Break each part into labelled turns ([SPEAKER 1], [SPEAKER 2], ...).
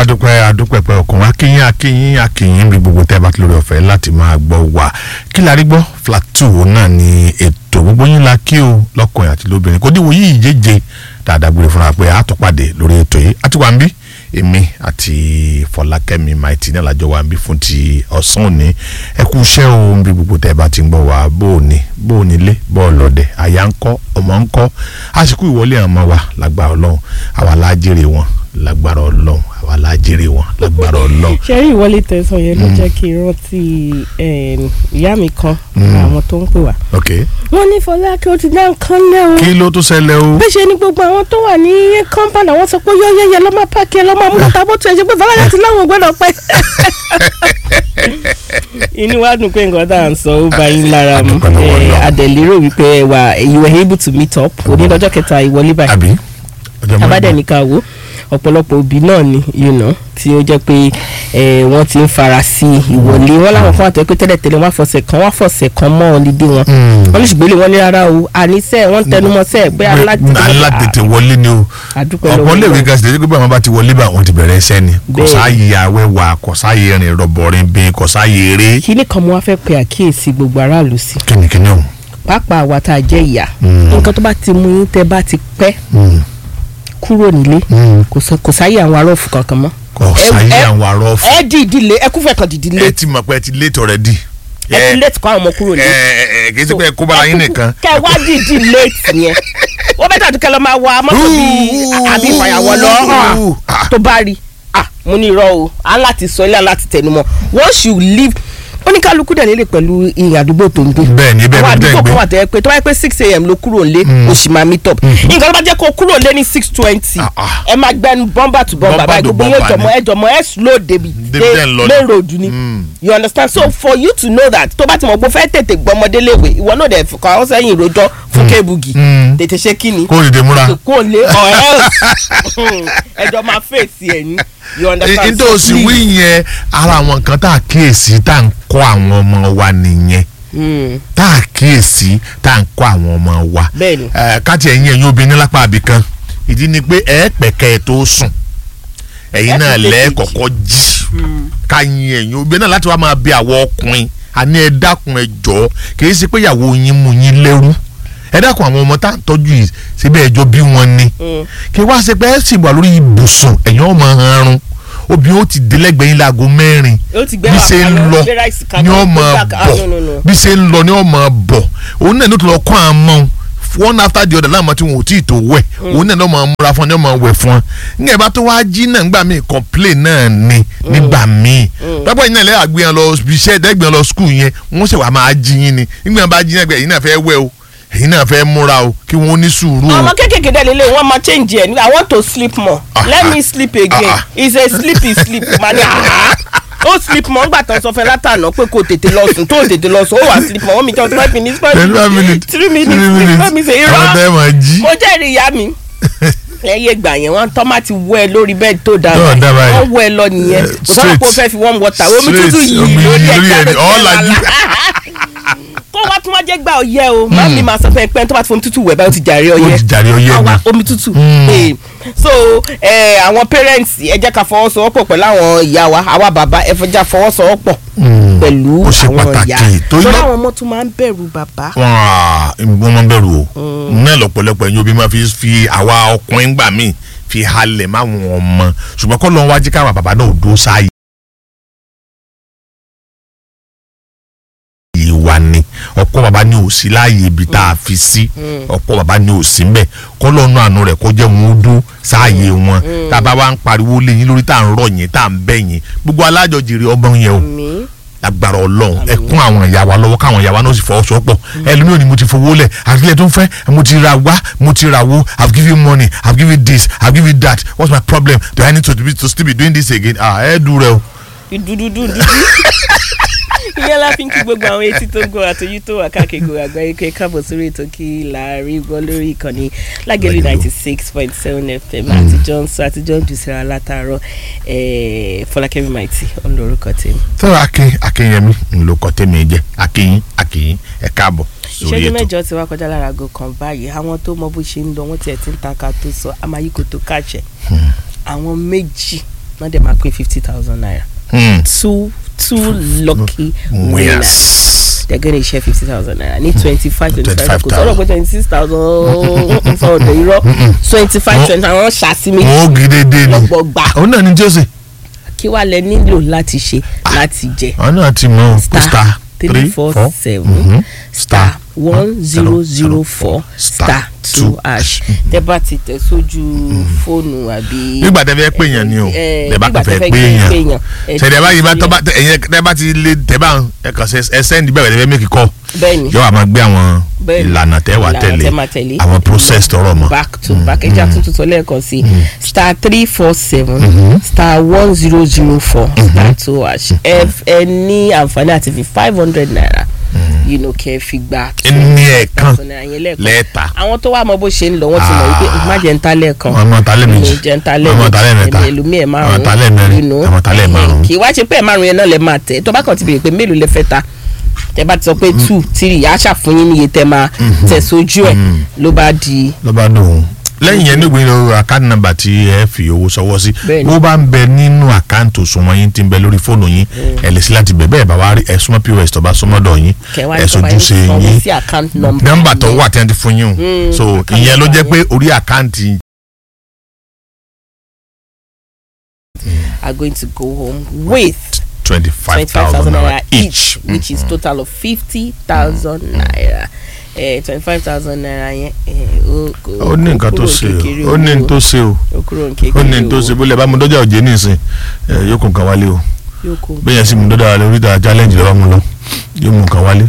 [SPEAKER 1] adúpẹ́ adúpẹ́pẹ́ ọkùnrin akínyìn akínyìn akínyìn bí gbogbo tẹ́ bá ti lórí ọ̀fẹ́ láti máa gbọ́ wá kí la rí gbọ́ flat two náà ni ètò gbogbo yín la kí o lọ́kùnrin àti lóbìnrin kò díwò yìí jẹ́jẹ́ dáadáa gbére fúnra pé a tó pàdé lórí ètò yìí àti wà ń bí èmi àti fọlákẹ́mi maiti náà lájọ wà ń bí fún ti ọ̀sán òní ẹ kú iṣẹ́ o bí gbogbo tẹ́ bá ti ń gbọ́ wá bó o ní bó o nílé bó o lọ́dẹ àyà ń kọ́ ọmọ ń kọ́ àsìkò ìwọlé àwọn ọmọ wa lágbára ọlọ́run àwa lájèrè wọn lágbára ọlọ́run àwa lájèrè wọn lágbára ọlọ́run.
[SPEAKER 2] ṣe rí ìwọlé tẹ̀sán yẹn ló jẹ́ kí n rántí ìyá mi kan àwọn tó ń pè wá.
[SPEAKER 1] ok
[SPEAKER 2] wọ́n ní Fọlákẹ́ ó ti dá nǹkan lẹ́ o.
[SPEAKER 1] kí ló tún ṣẹlẹ̀ o.
[SPEAKER 2] bẹ́ẹ̀ ṣe ni gbogbo àwọn tó wà ní compound àwọn sọ pé yọ́yẹ́yẹ́ lọ́ máa pààkì ẹ̀ lọ́ máa mú bàtà bó tiẹ̀ ṣe pé Fọlákẹ́ ti láwọn gbọ́dọ̀ pẹ́. inú wa dùn pé nǹkan tá à ń sọ ó bá yín lára mu
[SPEAKER 1] A dúpẹ́ lọ́wọ́ Ọlọ́run.
[SPEAKER 2] adẹ̀lérò wípé ẹ wà you were able to meet up òní lọ́jọ́ kẹta ìwọlé báyìí
[SPEAKER 1] àbí ọjọ́ mọ́
[SPEAKER 2] abádẹ́ ní ká wò ọ̀pọ̀lọpọ̀ òbí náà ni you know, tí ó jẹ́ pé eh, wọ́n ti ń fara sí ìwọlé wọn láwọn kan àtọ́ pé tẹ́lẹ̀tẹ́lẹ̀ wọ́n á fọ̀sẹ̀ kan wọ́n á fọ̀sẹ̀ kan mọ́ ọ̀lídé wọn wọ́n ní ṣùgbọ́n wọ́n ní rárá o àníṣe wọ́n ń tẹnumọ́ sẹ́ẹ̀ pé
[SPEAKER 1] alátètè wọlé ni o
[SPEAKER 2] àdúpẹ́
[SPEAKER 1] ọ̀pọ̀
[SPEAKER 2] lọ́wọ́
[SPEAKER 1] léwe
[SPEAKER 2] Ọlọ́run.
[SPEAKER 1] gan sílẹ̀ gbogbo àwọn bá ti wọlé bá wọn ti bẹ̀rẹ̀ iṣẹ́ ni kò
[SPEAKER 2] Bẹ́ẹ̀.
[SPEAKER 1] sáàyè awẹ́wà kò sáàyè rìn rọ̀bọ̀rin bí kò sáàyè eré
[SPEAKER 2] kíní kan mo wá fẹ́ pe àkíyèsí gbogbo aráàlú sí
[SPEAKER 1] kìnnìkìnnì ọ̀hún.
[SPEAKER 2] pàápàá àwa tá a jẹ́ ìyá
[SPEAKER 1] Mm.
[SPEAKER 2] nǹkan tó bá ti mú yín tẹ́ bá ti pẹ́
[SPEAKER 1] Mm.
[SPEAKER 2] kúrò nílé
[SPEAKER 1] Mm.
[SPEAKER 2] kò sọ- kò sáyé àwọn arọ́ọ̀fù kankan mọ́
[SPEAKER 1] kò
[SPEAKER 2] ẹ-
[SPEAKER 1] sáàyè
[SPEAKER 2] ẹ-
[SPEAKER 1] àwọn arọ́ fún
[SPEAKER 2] ẹ dìídì lé ẹ kúfẹ̀ kan dìídì lé
[SPEAKER 1] ẹ ti mọ̀ pé ẹ ti late already.
[SPEAKER 2] ẹ ti léètì kọ́ àwọn ọmọ kúrò
[SPEAKER 1] ẹ
[SPEAKER 2] nílé.
[SPEAKER 1] ẹ ẹ kì í ṣe pé ẹ kó bára yín nìkan.
[SPEAKER 2] kẹ wá dìídì léètì yẹn wọ́n bẹ́ẹ̀ tàbí kẹ lọ máa wa mọ́tò bíi àbí ìfàyàwọ́ lọ hàn
[SPEAKER 1] Ah.
[SPEAKER 2] tó bá rí ah mo ní irọ́ o á láti sọ ilé láti tẹnumọ́ once you leave oníkálukú dẹ̀ nílé pẹ̀lú ìrìn àdúgbò tó ń gbé
[SPEAKER 1] Bẹ́ẹ̀ ni, bẹ́ẹ̀
[SPEAKER 2] àwọn
[SPEAKER 1] ni, bẹ́ẹ̀
[SPEAKER 2] àdúgbò
[SPEAKER 1] ni.
[SPEAKER 2] kan wà tẹ́ pé tó bá yẹ pé six a.m. ló kúrò lé o sì máa meet up nǹkan tó bá jẹ́ kó kúrò lé ní six twenty
[SPEAKER 1] Ah, ah.
[SPEAKER 2] ẹ máa gbẹnu bọ́mbà tó bọ́mbà
[SPEAKER 1] Bumper
[SPEAKER 2] báyìí
[SPEAKER 1] to
[SPEAKER 2] gbogbo yóò
[SPEAKER 1] bumper
[SPEAKER 2] jọmọ
[SPEAKER 1] ni.
[SPEAKER 2] ẹ jọmọ ẹ slow débi
[SPEAKER 1] Débi tẹ́ ń lọ
[SPEAKER 2] main
[SPEAKER 1] ni.
[SPEAKER 2] road ni
[SPEAKER 1] Mm.
[SPEAKER 2] you understand so for you to know that tó bá ti mọ̀ pé o fẹ́ tètè gbọmọdé léwe ìwọ náà dẹ̀ fọkàn àwọn sẹ́yìn rojọ́ fún kébùgì
[SPEAKER 1] Mm.
[SPEAKER 2] tètè ṣe kí ni
[SPEAKER 1] kó o dìde múra.
[SPEAKER 2] kò lé or else ẹjọ́ máa fèsì ẹ̀ ní you understand
[SPEAKER 1] nítorí òsì
[SPEAKER 2] please.
[SPEAKER 1] wí yẹn ara àwọn nǹkan tá a kíyèsí tá à ń kọ́ àwọn ọmọ wa nìyẹn
[SPEAKER 2] Mm,
[SPEAKER 1] tá a kíyèsí tá à ń kọ́ àwọn ọmọ wa.
[SPEAKER 2] bẹ́ẹ̀ni
[SPEAKER 1] ẹ káàtì ẹ̀yin ẹ̀yin obìnrin lápá àbí kan ìdí ni pé ẹ pẹ̀kẹ́ ẹ tó sùn ẹ̀yin
[SPEAKER 2] Ẹ
[SPEAKER 1] náà
[SPEAKER 2] ti tètè
[SPEAKER 1] lẹ́
[SPEAKER 2] jí.
[SPEAKER 1] kọ́kọ́ jí ká yin ẹ̀yin obìnrin náà láti wá máa bí àwọn ọkùnrin àní ẹ dákun ẹ jọ kì í ṣe pé ìyàwó yín mú yín lẹ́rú ẹ dákun àwọn ọmọ tá à ń tọ́jú yìí síbẹ̀ ẹjọ́ bí wọ́n ní
[SPEAKER 2] Mm.
[SPEAKER 1] kí wá ṣe pé ẹ sì wà lórí ibùsùn ẹ̀yin ọmọ ọ̀run obìnrin ó ti délẹ́gbẹ̀ẹ́ yín láago mẹ́rin
[SPEAKER 2] ó ti gbé
[SPEAKER 1] bí
[SPEAKER 2] wà
[SPEAKER 1] ṣe ń
[SPEAKER 2] kaná,
[SPEAKER 1] lọ
[SPEAKER 2] gbé ráìsì kaná,
[SPEAKER 1] ni ó
[SPEAKER 2] gbé
[SPEAKER 1] máa
[SPEAKER 2] gbàgbà- ah, no, no, no.
[SPEAKER 1] bọ̀ bí ṣe ń lọ ni ó máa bọ̀ òun náà ló ti lọ kọ́ àmọ́ one after the other láàmú tí wọn ò tí ì tó wẹ̀ òun náà ló máa múra fún ọ ní ó máa wẹ̀ fún ọ nígbà bá tó wá jí náà nígbà míì complain náà ni nígbà míì pápá yìí náà lẹ́yìn àgbéyàn lọ ibi iṣẹ́ ẹ̀dẹ́gbẹ̀yàn lọ school yẹn wọ́n ṣe wà máa jí yín ni nígbà bá jí náà gbẹ̀ yín náà fẹ́ wẹ̀ o èyí náà fẹ́ múra o kí wọ́n ní sùúrù o.
[SPEAKER 2] ọmọ kékèké dẹ̀ lélẹ̀ wọ́n máa change ẹ̀ i want to sleep more
[SPEAKER 1] Ah,
[SPEAKER 2] let
[SPEAKER 1] ah,
[SPEAKER 2] me sleep again
[SPEAKER 1] ah, ah.
[SPEAKER 2] it's a sleepy sleep mani ah ó sleep more ńgbà tán sọ fẹ́ látànà pé kò tètè lọ sùn tó tètè lọ sùn ó wà sleep more wọ́n mi jẹun five minutes five
[SPEAKER 1] twenty five minutes
[SPEAKER 2] three minutes five minutes
[SPEAKER 1] àwọn
[SPEAKER 2] irọ́
[SPEAKER 1] tẹ́ máa jí.
[SPEAKER 2] mo jẹ́rìí ìyá mi ẹyẹ gbà yẹn wọn tọ́ máa ti wọ ẹ lórí bẹ́ẹ̀ tó dáa
[SPEAKER 1] Tó dáa báyìí.
[SPEAKER 2] wọ́n wọ ẹ lọ nìyẹn
[SPEAKER 1] Eh,
[SPEAKER 2] kò sọ́wọ́n kó
[SPEAKER 1] straight.
[SPEAKER 2] fẹ́ fi warm water omi tútù
[SPEAKER 1] Straight,
[SPEAKER 2] yìí
[SPEAKER 1] omi
[SPEAKER 2] lórí
[SPEAKER 1] yìí lórí
[SPEAKER 2] ẹ̀
[SPEAKER 1] ẹ̀ ní, all lajú.
[SPEAKER 2] kó wá tún wá jẹ́ gbà ọyẹ́ o má mi máa sọ fún ẹ pé tó bá ti fomi tútù wẹ̀ báyìí ó ti jàre
[SPEAKER 1] ó
[SPEAKER 2] ọyẹ́
[SPEAKER 1] ti jàre ọyẹ́
[SPEAKER 2] àwa
[SPEAKER 1] ni.
[SPEAKER 2] omi tútù
[SPEAKER 1] Mm.
[SPEAKER 2] Eh, so eh, àwọn parents ẹ jẹ́ ká fọwọ́sowọ́pọ̀ pẹ̀lú àwọn ìyá wa àwa bàbá ẹ fọjá fọwọ́sowọ́pọ̀
[SPEAKER 1] Mm.
[SPEAKER 2] pẹ̀lú
[SPEAKER 1] Ó ṣe
[SPEAKER 2] àwọn
[SPEAKER 1] pàtàkì,
[SPEAKER 2] ìyá
[SPEAKER 1] torí
[SPEAKER 2] torí
[SPEAKER 1] lọ-
[SPEAKER 2] àwọn ọmọ tún máa ń bẹ̀rù bàbá
[SPEAKER 1] wọ́n máa ń bẹ̀rù o náà lọ́pọ̀lọpọ̀ ẹ̀yin obì máa fi fi àwa ọkùnrin gbà míì fi halẹ̀ máwọn ọmọ ṣùgbọ́n kọ́ lọ́n wájú káwa bàbá náà ò dó sáàyè. ìwà ni ọ̀pọ̀ bàbá ní ò sí láàyè ibi tá a fi sí ọ̀pọ̀ bàbá ní ò sí mbẹ̀ kọ́ lọ́nà àánú rẹ̀ kó jẹ́ wọn ó dó sáàyè wọn tá a bá wá ń pariwo lé yín lórí tá à ń rọ̀ yín tá à ń bẹ̀ yín gbogbo alájọjìrì ọmọ yẹn o
[SPEAKER 2] mi
[SPEAKER 1] agbára Ọlọ́run ẹ kún àwọn ìyá wa lọ́wọ́ káwọn ìyá wa náà sì fọwọ́sowọ́pọ̀ ẹlòmíràn ni mo ti fowó lẹ̀ àtìlẹ́ tó ń fẹ́ mo ti ra wá mo ti ra wo i have given you money i have given you this i have given you that what's my problem do i need to, be, to still be doing this again ah ẹ dùn rẹ o.
[SPEAKER 2] dúdúdú dúdú ìyẹn la fi ń kí gbogbo àwọn etí tó ń gbọ́ àtọ́jú tó wà káàkiri àgbáyé pé káàbọ̀ sórí ètò kí láàrin gbọ́ lórí ìkànnì lágẹ̀lú
[SPEAKER 1] Lágẹ̀lú.
[SPEAKER 2] ninety six point seven fm àti johnson àti john dùsẹ̀rà látàárọ̀ eh, fọlákẹ́mi maiti olórúkọ tèmi.
[SPEAKER 1] tẹ́wọ́ akin akinyemi ńlọkọ tẹ́mi jẹ́ akinyin akinyin ẹ káàbọ̀ sórí
[SPEAKER 2] ìṣẹ́jú
[SPEAKER 1] ètò.
[SPEAKER 2] mẹ́jọ ti wá kọjá lára aago kan báyìí àwọn tó mọ bó ṣe ń lọ wọ́n tiẹ̀ ti ń ta ká tó sọ amáyíkò tó kàṣẹ àwọn méjì wọ́n dẹ̀ máa pín fifty thousand naira
[SPEAKER 1] Hmm.
[SPEAKER 2] two two lucky winners
[SPEAKER 1] winners.
[SPEAKER 2] they're gonna share fifty thousand naira ní twenty five twenty five kò
[SPEAKER 1] 25,000.
[SPEAKER 2] sọ̀rọ̀ pé twenty six thousand sọ̀rọ̀ irọ́ twenty five twenty five wọ́n ṣàṣìmí
[SPEAKER 1] wọn ó gidede ni
[SPEAKER 2] lọ́pọ̀ gbà
[SPEAKER 1] òun náà ni tí ó ṣe.
[SPEAKER 2] kí wàá lẹ nílò láti ṣe láti jẹ
[SPEAKER 1] àwọn náà ti mọ
[SPEAKER 2] star
[SPEAKER 1] star
[SPEAKER 2] three four seven star one zero zero four star two hash tẹ bá ti tẹ sójú fóònù àbí.
[SPEAKER 1] nígbà tẹ fẹ́ pè yàn ni o
[SPEAKER 2] Eh,
[SPEAKER 1] tẹ bá
[SPEAKER 2] nígbà
[SPEAKER 1] kàn
[SPEAKER 2] tẹ
[SPEAKER 1] fẹ́
[SPEAKER 2] fẹ́
[SPEAKER 1] pè
[SPEAKER 2] pè
[SPEAKER 1] yàn
[SPEAKER 2] yàn, ẹ
[SPEAKER 1] ṣẹ̀dẹ̀ báyìí bá
[SPEAKER 2] ti
[SPEAKER 1] tọ́ bá tẹ ẹ̀yẹ tẹ bá ti lé tẹ bá ẹ kàn ṣe ẹ sẹ́ndì bẹ́ẹ̀ tẹ fẹ́ mẹ́kì kọ́
[SPEAKER 2] bẹ́ẹ̀ni
[SPEAKER 1] yóò wá máa gbé àwọn
[SPEAKER 2] Bẹ́ẹ̀ni.
[SPEAKER 1] ìlànà tẹ wà
[SPEAKER 2] Ìlànà
[SPEAKER 1] tẹ̀lé
[SPEAKER 2] tẹ máa tẹ̀lé.
[SPEAKER 1] àwọn process tọrọ mọ́.
[SPEAKER 2] back to back ẹja tuntun tó lẹ́ẹ̀kan sí star three four seven star one zero zero four star two hash ẹ ẹ ní àǹfààní àti fi five hundred naira you know kẹ́ ẹ fi gba
[SPEAKER 1] ní ẹ̀ẹ̀kan
[SPEAKER 2] thousand naira yẹn lẹ́ẹ̀kan
[SPEAKER 1] lẹ́ẹ̀ta
[SPEAKER 2] àwọn tó wà mọ bó ṣe ń lọ wọ́n ti mọ̀ wípé má jẹ́ ń ta lẹ́ẹ̀kan
[SPEAKER 1] àwọn talẹ̀ méjì
[SPEAKER 2] jẹ́ ń ta
[SPEAKER 1] àwọn talẹ̀ mẹ́ta
[SPEAKER 2] lẹ́ẹ̀mejì ẹlòmíì ẹ̀ márùn-ún
[SPEAKER 1] àwọn talẹ̀ mẹ́rin
[SPEAKER 2] you know.
[SPEAKER 1] àwọn talẹ̀ márùn-ún.
[SPEAKER 2] kì í wá ṣe pé ẹ̀ márùn-ún yẹn náà lẹ máa tẹ̀ tó bá kàn ti bèrè pé mélòó lẹ fẹ́ ta tẹ bá ti sọ pé two three á ṣàfùyín níye tẹ máa tẹ̀ sójú ẹ̀ ló bá di
[SPEAKER 1] ló bá dùn lẹ́yìn yẹn nígbà yẹn àkáǹtì nàmbà tí ẹ fi owó sọwọ́ sí
[SPEAKER 2] Bẹ́ẹ̀ni.
[SPEAKER 1] bó bá ń bẹ nínú àkáǹtì òṣùwọ̀n yín tí ń bẹ lórí fóònù yín ẹ lè sí láti bẹ̀ bẹ́ẹ̀ bá wá rí ẹ súnmọ́ pos tó bá súnmọ́ dọ̀ yín
[SPEAKER 2] kẹwàá
[SPEAKER 1] ẹ sojú ṣe
[SPEAKER 2] sanwó
[SPEAKER 1] yín
[SPEAKER 2] sí account number
[SPEAKER 1] nọ́mbà tó
[SPEAKER 2] yẹn.
[SPEAKER 1] wà tí wọ́n ti fún yín o
[SPEAKER 2] Mm,
[SPEAKER 1] so
[SPEAKER 2] account
[SPEAKER 1] ìyẹn ló jẹ́
[SPEAKER 2] number
[SPEAKER 1] pé orí àkáǹtì
[SPEAKER 2] are going to go home with
[SPEAKER 1] twenty five
[SPEAKER 2] twenty-five
[SPEAKER 1] thousand
[SPEAKER 2] thousand
[SPEAKER 1] naira
[SPEAKER 2] naira
[SPEAKER 1] each
[SPEAKER 2] each which is total of fifty thousand naira twenty-five thousand naira yẹn eh, ó kò-
[SPEAKER 1] ó ní
[SPEAKER 2] kò
[SPEAKER 1] nǹkan tó
[SPEAKER 2] kúrò
[SPEAKER 1] ṣe
[SPEAKER 2] kékeré
[SPEAKER 1] o ó ní nǹkan tó ṣe o
[SPEAKER 2] ó kúrò ní
[SPEAKER 1] ó
[SPEAKER 2] kékeré
[SPEAKER 1] ní nǹkan tó ṣe bó lè bá mu dọ́jà òjé nísìn ẹ, yóò kó nǹkan wálé o
[SPEAKER 2] yóò kó
[SPEAKER 1] bẹ́ẹ̀ yẹn sì mu dọ́jà lórí ìta challenge lọ́wọ́ mu lọ yóò mú nǹkan wálé.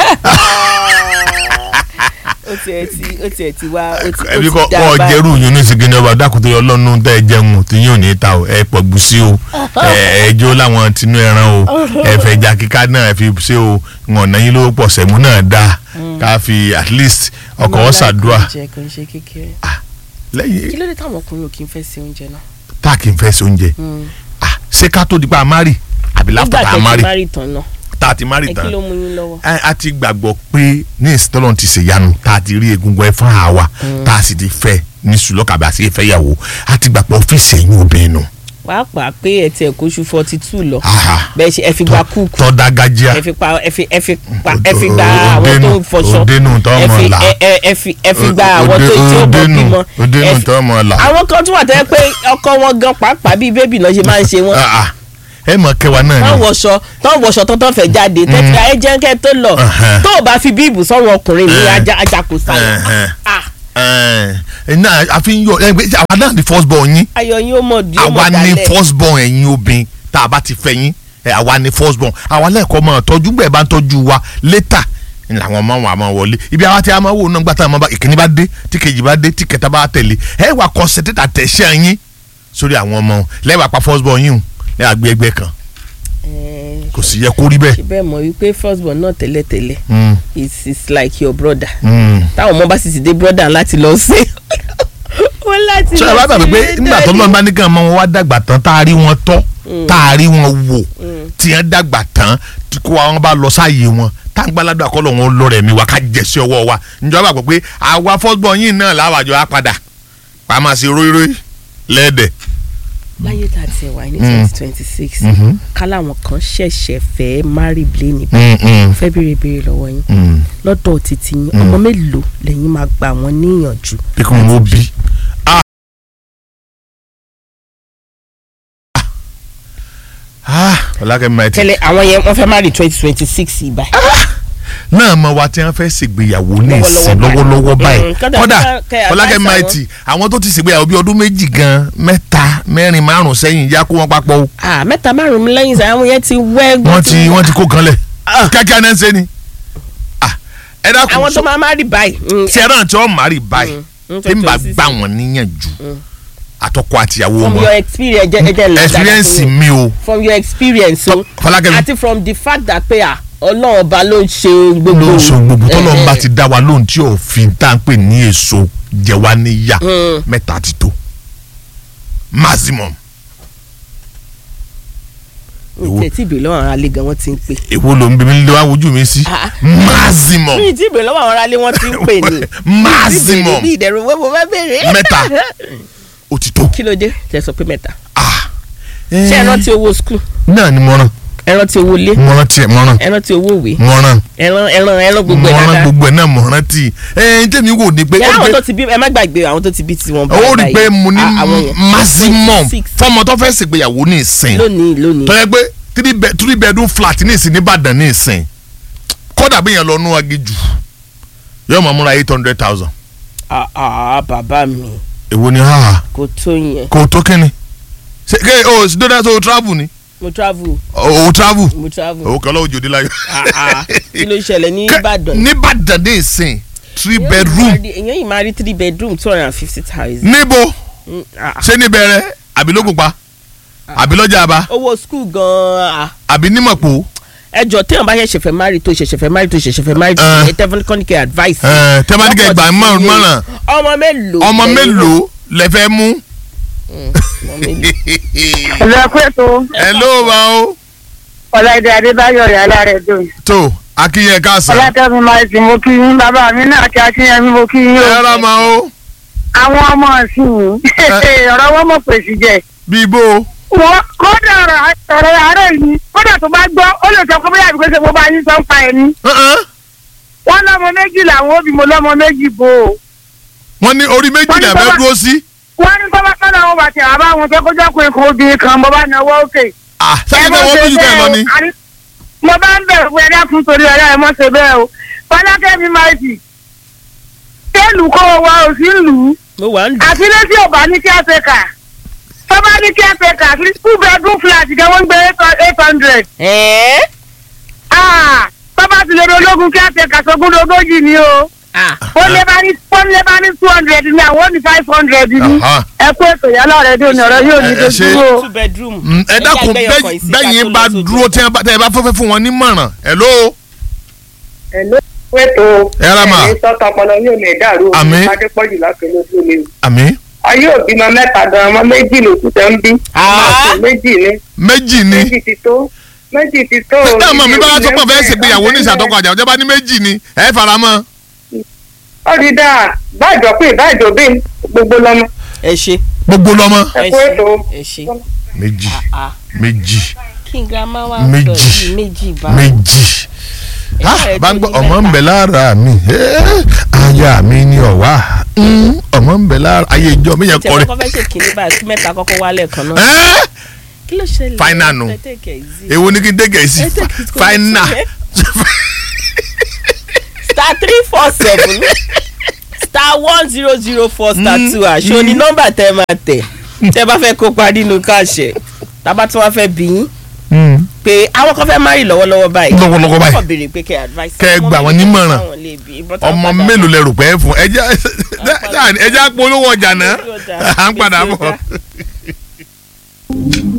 [SPEAKER 2] ó tiẹ̀ ti ó tiẹ̀ ti wá ó ti ó
[SPEAKER 1] ẹbí
[SPEAKER 2] ti
[SPEAKER 1] kọ́
[SPEAKER 2] dá
[SPEAKER 1] kọ́
[SPEAKER 2] báyìí.
[SPEAKER 1] jẹ́rù yín ní sìgìní ọba dákútó ọlọ́run tẹ́ ẹ jẹun tí yín ò ní ta o ẹ pọ̀ gbùsí o ẹ ẹ jó láwọn tinú ẹran o ẹ fẹ́ jà kíká náà ẹ fi ṣe o ọ̀nà yín ló pọ̀ sẹ́mu náà dáa ká fi at least ọkọ̀
[SPEAKER 2] Ọmọ
[SPEAKER 1] ọ̀sàdúà
[SPEAKER 2] aláìkọ́ jẹ kò ń ṣe kékeré kí
[SPEAKER 1] lẹ́yìn
[SPEAKER 2] ló dé táwọn ọkùnrin ò kí ń fẹ́ se oúnjẹ náà.
[SPEAKER 1] tá a kì í fẹ́ ṣe oúnjẹ Ah, ṣé ká tó di pa amárì àbí láfta
[SPEAKER 2] nígbà
[SPEAKER 1] tá a
[SPEAKER 2] tẹ́ ti
[SPEAKER 1] márì
[SPEAKER 2] má rí tán náà
[SPEAKER 1] tá a ti márì
[SPEAKER 2] ẹ kí
[SPEAKER 1] tán
[SPEAKER 2] ló mú yín lọ́wọ́.
[SPEAKER 1] a a ti gbàgbọ́ pé ní ìsìtọ́lọ́n ti ṣèyanu tá a ti rí egungun ẹ fún àwa tá a sì ti fẹ́ ní sùlọ́kàbí àti ìfẹ́yàwó a ti gbàgbọ́ ọ́fíìsì ẹ̀yìn obìnrin nù.
[SPEAKER 2] pàápàá pé ẹ tiẹ̀ kóṣù forty two lọ
[SPEAKER 1] Aha.
[SPEAKER 2] bẹ́ẹ̀ ṣe ẹ fi gba kúùkù
[SPEAKER 1] tọ́da gajia
[SPEAKER 2] ẹ fi pa ẹ fi ẹ fi pa
[SPEAKER 1] Òde-
[SPEAKER 2] ẹ fi gba
[SPEAKER 1] òde
[SPEAKER 2] àwọn tó
[SPEAKER 1] nù,
[SPEAKER 2] ń fọṣọ
[SPEAKER 1] òde nù tó
[SPEAKER 2] ẹ
[SPEAKER 1] mọ̀
[SPEAKER 2] fi
[SPEAKER 1] là.
[SPEAKER 2] ẹ ẹ ẹ fi ẹ fi gba àwọn tó tí ó bọ̀ bímọ ẹ
[SPEAKER 1] òdenu
[SPEAKER 2] fi-
[SPEAKER 1] tó mọ̀ là.
[SPEAKER 2] àwọn kan tún wà tẹ́ pé ọkọ wọn gan pàápàá bíi bébì náà ṣe máa ń ṣe wọn
[SPEAKER 1] Ah, ah. ẹ mọ̀ kẹwàá náà
[SPEAKER 2] tán
[SPEAKER 1] ni
[SPEAKER 2] wọṣọ tán wọṣọ tán tán fẹ́ jáde tẹ́tí ayé jẹ́ńkẹ́ tó lọ
[SPEAKER 1] Ẹhẹ́.
[SPEAKER 2] tó o bá fi bíìbù sọ́run ọkùnrin ní
[SPEAKER 1] Ẹhẹ́.
[SPEAKER 2] ajá ajá kò sáyà
[SPEAKER 1] Ẹhẹ́.
[SPEAKER 2] Ah,
[SPEAKER 1] ẹ náà a fi ń yọ ẹ gbé àwa náà ni first born yín
[SPEAKER 2] ayọ̀ yín ó mọ̀ di ó
[SPEAKER 1] àwa
[SPEAKER 2] mọ̀
[SPEAKER 1] ni
[SPEAKER 2] dalẹ̀
[SPEAKER 1] first born ẹ̀yin obìnrin tá a bá ti fẹ́ yín ẹ, àwa ni first born àwa lẹ́ẹ̀kọ́ máa tọ́jú gbẹ̀ bá ń tọ́jú wa later ni làwọn ọmọ wọn àmọ́ wọlé ibi àwa tí a máa wò náà gbàtà àmọ́ bá ìkíní bá dé tí kejì bá dé tí kẹta bá tẹ̀lé ẹ wà concentrate attention yín sórí àwọn ọmọ wọn lẹ́wà pa first born yín o lẹ́wà gbé ẹgbẹ́ kan
[SPEAKER 2] Ẹ,
[SPEAKER 1] kò sì yẹ kó rí bẹ́ẹ̀.
[SPEAKER 2] ṣe bẹ́ẹ̀ mọ̀ wípé first born náà tẹ́lẹ̀tẹ́lẹ̀
[SPEAKER 1] Mm,
[SPEAKER 2] it's it's like your brother
[SPEAKER 1] mm.
[SPEAKER 2] táwọn ọmọ bá sì ti dé brother láti lọ sí ó láti
[SPEAKER 1] sọ ẹ bá gbàgbé pé nígbà tó lọ́nà bá ní kí ọmọ wọn wá dàgbà tán tá a rí wọn tọ́ tá a rí wọn wò tí wọ́n dàgbà tán tí kó wọn bá lọ sáàyè wọn tá n gbàládùn àkọlọ̀ wọn lọ rẹ̀ mi wá ká jẹ sí ọwọ́ wa njọba gbàgbọ́ pé àwa fọ́sbọ̀n yìí náà láwàjọ á padà wàá máa ṣe róíró lẹ́ẹ̀dẹ̀.
[SPEAKER 2] láyé tá a ti wà ní
[SPEAKER 1] Mm.
[SPEAKER 2] twenty twenty six
[SPEAKER 1] Mhm.
[SPEAKER 2] káláwọn kan ṣẹ̀ṣẹ̀ fẹ́ marry blane
[SPEAKER 1] Mm, mm,
[SPEAKER 2] fẹ́ béèrè béèrè lọ́wọ́ yín
[SPEAKER 1] mm.
[SPEAKER 2] lọ́dọ̀ títí yín ọmọ mélòó lẹ́yìn máa gbà wọ́n níyànjú
[SPEAKER 1] bí kò wọ́n bí. ọlákẹ́mi máa ti
[SPEAKER 2] tẹ́lẹ̀ àwọn yẹn wọ́n fẹ́ marry twenty twenty six ibà
[SPEAKER 1] náà mọ wa tí wọn fẹ́ ṣègbéyàwó ní ìsìn
[SPEAKER 2] Lọ́wọ́lọ́wọ́
[SPEAKER 1] lọ́wọ́lọ́wọ́
[SPEAKER 2] báyìí.
[SPEAKER 1] báyìí
[SPEAKER 2] Mm, kódà
[SPEAKER 1] kódà
[SPEAKER 2] kẹ́- kẹ́
[SPEAKER 1] Fọlákẹ́
[SPEAKER 2] advice
[SPEAKER 1] Mighty àwọn tó ti ṣègbéyàwó bí ọdún méjì gan mẹ́ta mẹ́rin márùn sẹ́yìn yá kó wọn papọ̀ o
[SPEAKER 2] ah mẹ́ta márùn-ún lẹ́yìn sáyà àwọn yẹn ti wẹ́
[SPEAKER 1] wọ́n ti wọ́n ti kó kan lẹ̀ kíákíá náà ń ṣe ni Ah, ẹ dákun
[SPEAKER 2] àwọn tó máa marry báyìí mm,
[SPEAKER 1] sẹ́ràn tí wọ́n márì báyìí
[SPEAKER 2] mm,
[SPEAKER 1] tí n bá
[SPEAKER 2] 2026.
[SPEAKER 1] gbà wọ́n níyànjú àtọkọ àtìyàwó
[SPEAKER 2] from
[SPEAKER 1] wọn
[SPEAKER 2] your experience ẹ jẹ́ ẹ jẹ́ ńlá dáadáa
[SPEAKER 1] experience
[SPEAKER 2] fún yín.
[SPEAKER 1] mi o
[SPEAKER 2] from your experience o
[SPEAKER 1] Fọlákẹ́mi
[SPEAKER 2] àti from the fact that pé à ọlọ́run ọba ló ń ṣe gbogbo
[SPEAKER 1] ló ń sọ gbogbo tọ́lọ́ ń bá
[SPEAKER 2] Eh,
[SPEAKER 1] ti dá wa lóhùn tí òfin tá à ń pè ní èso jẹ wá níyà
[SPEAKER 2] Mm.
[SPEAKER 1] mẹ́ta ti tó maximum.
[SPEAKER 2] mi ì tí ì bèèrè lọ́wọ́ àwọn aráalé gan wọ́n ti ń pè.
[SPEAKER 1] èwo ló ń bí mi lé wá wojú mi sí
[SPEAKER 2] Ah.
[SPEAKER 1] maximum
[SPEAKER 2] mi ì tí ì bèèrè lọ́wọ́ àwọn aráalé wọ́n ti ń pè ní.
[SPEAKER 1] maximum
[SPEAKER 2] mi ìdẹ̀rù wẹ́wọ́ fẹ́ bèèrè.
[SPEAKER 1] mẹ́ta ó ti tó
[SPEAKER 2] kí ló dé tẹ sọ pé mẹ́ta.
[SPEAKER 1] ah
[SPEAKER 2] ṣé ẹ rántí owó skul
[SPEAKER 1] náà ni mo ràn
[SPEAKER 2] ẹ rántí owó ilé
[SPEAKER 1] mo ràn tiẹ̀ mo ràn
[SPEAKER 2] ẹ rántí owó ìwé
[SPEAKER 1] mo ràn
[SPEAKER 2] ẹran ẹran ẹran gbogbo
[SPEAKER 1] mo
[SPEAKER 2] ẹ
[SPEAKER 1] ràn
[SPEAKER 2] dáadáa
[SPEAKER 1] gbogbo ẹ̀ náà mo ràn tì ẹ̀ ẹ̀ tẹ̀mí wò ni pé
[SPEAKER 2] ẹ
[SPEAKER 1] ó rí
[SPEAKER 2] àwọn
[SPEAKER 1] pé-
[SPEAKER 2] tó ti bí ẹ má gbàgbé àwọn tó ti bí tiwọn
[SPEAKER 1] ó rí i pé mo ní
[SPEAKER 2] à- àwọn yẹn.
[SPEAKER 1] maximum
[SPEAKER 2] 26.
[SPEAKER 1] fọmọ tó fẹ́ ṣègbéyàwó ní ìsìn
[SPEAKER 2] lónìí lónìí
[SPEAKER 1] tó yẹ pé three bed three bedroom flat ní ìsìn nìbàdàn ní ìsìn kódà bí yẹn lọ nú agéjù yóò máa múra eight hundred thousand.
[SPEAKER 2] Ah, ah, bàbá mi
[SPEAKER 1] èwo ni ha
[SPEAKER 2] kò tó yẹn
[SPEAKER 1] kò tó kíni ṣe ké o sì dọ́dá tó o travel ni
[SPEAKER 2] mo travel
[SPEAKER 1] o o travel
[SPEAKER 2] mo travel
[SPEAKER 1] o kọ́ lọ́wọ́ jòdì láyọ̀.
[SPEAKER 2] Ah, ah. kí ló ṣẹlẹ̀ ní
[SPEAKER 1] Kẹ́-
[SPEAKER 2] Ìbàdàn
[SPEAKER 1] nìbàdàn ní ìsìn three
[SPEAKER 2] Èèyàn
[SPEAKER 1] bedroom
[SPEAKER 2] máa rí- èèyàn yìí máa rí three bedroom two hundred and fifty thousand.
[SPEAKER 1] níbo
[SPEAKER 2] Mm, ah,
[SPEAKER 1] ṣé níbẹ̀rẹ̀ àbí lókùpa àbí lọ́jà àbá
[SPEAKER 2] owó school gan-an
[SPEAKER 1] àbí nímọ̀pọ̀
[SPEAKER 2] ẹjọ téèyàn bá ṣẹ̀ṣẹ̀ fẹ́ marry tó ṣẹ̀ṣẹ̀ fẹ́ marry tó ṣẹ̀ṣẹ̀ fẹ́ marry tó
[SPEAKER 1] Eh.
[SPEAKER 2] ẹ tẹ́fọ́n kọ́ni kẹ́ advice.
[SPEAKER 1] ẹ̀ tẹ́mátìkẹ́ ìgbà
[SPEAKER 2] Lọ́kọ̀ tí
[SPEAKER 1] mọ̀ràn
[SPEAKER 2] ọmọ mélòó
[SPEAKER 1] ọmọ
[SPEAKER 2] lẹ́yìn
[SPEAKER 1] mélòó lẹ fẹ́ mú.
[SPEAKER 2] náà? ọmọ mélòó.
[SPEAKER 3] ẹ̀rọ pẹ̀tọ́
[SPEAKER 1] ẹ ló bá o.
[SPEAKER 3] ọ̀làdé adébáyọ̀ rẹ̀ alárẹ̀ dùn.
[SPEAKER 1] tó akínyẹ káàsán
[SPEAKER 3] ọlátẹ́mi máa ti mo kí yín bàbá mi náà kí akínyẹmí mo kí yín
[SPEAKER 1] ẹ
[SPEAKER 3] o.
[SPEAKER 1] rà máa o
[SPEAKER 3] àwọn ọmọ ọ̀sìn ọ̀rọ̀ wọn mọ̀ pèsè jẹ.
[SPEAKER 1] bíi bó
[SPEAKER 3] wọ́n kódà ọ̀rọ̀ ọ̀rọ̀ àárẹ̀ yìí kódà tó bá gbọ́ ó lè sọ pé bóyá àbíkó ṣe mo bá yín sọ ń pa ẹ̀ ní. wọ́n lọ́mọ méjì làwọn òbí mo lọ́mọ méjì bò ó.
[SPEAKER 1] wọ́n ní orí méjì
[SPEAKER 3] Wọ́n ní
[SPEAKER 1] lẹ fẹ́
[SPEAKER 3] bàbá-
[SPEAKER 1] dúró sí.
[SPEAKER 3] wọ́n ní bọ́bá kọ́nà wọn bàtì àbá wọn tó kọjá pé kò obìnrin kan mo bá náwó òkè.
[SPEAKER 1] ah sẹ́yìn tẹ́ wọ́n méjì bẹ́ẹ̀ lọ ni.
[SPEAKER 3] Àní- mo bá ń bẹ̀rù pé ẹ̀dá fún torí ọ̀rẹ́ ẹ̀ mọ́ ṣe bẹ́ẹ̀ o fọlákẹ́mi máa jì tẹ́lù kó o wa ò sí lù ú
[SPEAKER 2] mo wà ń dùn.
[SPEAKER 3] àti létí ò bá ní kí á ṣe kà tó bá ní kí á ṣe kà sí two bedroom flat gan wọ́n ń gbé eight hundred
[SPEAKER 2] ẹ̀ẹ́
[SPEAKER 3] tó bá ti lè rí ológun kí á ṣe kà sógún lógójì ni o
[SPEAKER 2] ah
[SPEAKER 3] ó lé bá ní ó lé bá ní two hundred ni àwọn ò ní five hundred ni
[SPEAKER 1] Aha.
[SPEAKER 3] ẹ kú ètò yálà rẹ dé ní ọ̀rọ̀ yóò ní
[SPEAKER 1] Ẹ- ẹ ṣe-
[SPEAKER 3] dojú o.
[SPEAKER 2] two bedroom.
[SPEAKER 1] Mm, ẹ dákun
[SPEAKER 2] Ẹjẹ́ àgbẹ̀yọ̀ kan sí ká
[SPEAKER 1] bẹ́yìn
[SPEAKER 2] tó
[SPEAKER 1] bá
[SPEAKER 2] lọ sókè.
[SPEAKER 1] dúró tí ẹ bá tẹ́ ẹ bá fẹ́fẹ́ fún wọn nímọ̀ràn ẹ ló.
[SPEAKER 4] ẹ ló pẹ̀tọ́
[SPEAKER 1] Ẹ rà mà.
[SPEAKER 4] ẹ̀yin sọ́tọ̀ ọpọlọ yóò lè dàrú o
[SPEAKER 1] Àmín.
[SPEAKER 4] adépọ̀jù láti ló tó lé o.
[SPEAKER 1] àmì
[SPEAKER 4] ayé òbí ma mẹ́ta gan ọmọ méjì ló kù tẹ́ ń bí.
[SPEAKER 2] Ah.
[SPEAKER 4] ọmọ méjì ni
[SPEAKER 1] méjì ni.
[SPEAKER 4] méjì ti tó méjì ti tó.
[SPEAKER 1] tẹ́ ọmọ mi bá wá sọ́pọ̀ fẹ́ ṣègbéyàwó ní ìṣàtọ́kọ̀ àjà ọjọ́ bá ní méjì ni ẹ fara mọ́.
[SPEAKER 4] ó rí dáa báàjọ pé ìbáàjọ bí gbogbo lọmọ
[SPEAKER 2] ẹ ṣe
[SPEAKER 1] gbogbo lọ́mọ.
[SPEAKER 4] ẹ kú ètò
[SPEAKER 2] ẹ ṣe.
[SPEAKER 1] méjì
[SPEAKER 2] ah
[SPEAKER 1] méjì
[SPEAKER 2] kí n grandma wa
[SPEAKER 1] Méjì.
[SPEAKER 2] sọ yìí méjì bá.
[SPEAKER 1] méjì.
[SPEAKER 2] Ẹ
[SPEAKER 1] Ah,
[SPEAKER 2] ṣe
[SPEAKER 1] bá ń gbọ́
[SPEAKER 2] tó ní
[SPEAKER 1] ọmọ ń
[SPEAKER 2] mẹ́ta.
[SPEAKER 1] bẹ lára mi Eh, aya mi ni ọ̀wá Mm, ọmọ ń bẹ lára ayé ìjọ mi yẹn
[SPEAKER 2] tẹ
[SPEAKER 1] kọrin.
[SPEAKER 2] kọ́kọ́ fẹ́ ṣe kínní báyìí kí mẹ́ta kọ́kọ́ wálẹ̀ kan náà.
[SPEAKER 1] Eh,
[SPEAKER 2] kí ló ṣẹlẹ̀
[SPEAKER 1] Final nù.
[SPEAKER 2] Ẹ take it easy.
[SPEAKER 1] èwo ni kí n dégẹ̀ sí
[SPEAKER 2] Ẹ take it easy.
[SPEAKER 1] final.
[SPEAKER 2] star three four seven star one zero zero four star two àṣọ ni nọ́mbà tẹ máa tẹ̀ tẹ bá fẹ́ kópa nínú káàṣẹ tábà tí wọ́n fẹ́ bí yín
[SPEAKER 1] Mm.
[SPEAKER 2] pé àwọn kan fẹ́ marry lọ́wọ́lọ́wọ́ báyìí
[SPEAKER 1] lọ́wọ́lọ́wọ́ báyìí.
[SPEAKER 2] wọ́n béèrè pé kẹ́ advice
[SPEAKER 1] Kẹ́ ẹ
[SPEAKER 2] ọmọ
[SPEAKER 1] gbà wọ́n
[SPEAKER 2] mélòó
[SPEAKER 1] nímọ̀ràn.
[SPEAKER 2] táwọn lè bí, ìbọn táwọn
[SPEAKER 1] ọmọ
[SPEAKER 2] padà
[SPEAKER 1] mélòó
[SPEAKER 2] bọ̀.
[SPEAKER 1] lẹ rò pé ẹ fún ẹjẹ ẹjẹ àpolówó ọjà náà
[SPEAKER 2] Ọjà.
[SPEAKER 1] à ń padà
[SPEAKER 2] Gbèsè
[SPEAKER 1] bọ̀.
[SPEAKER 2] ọjà.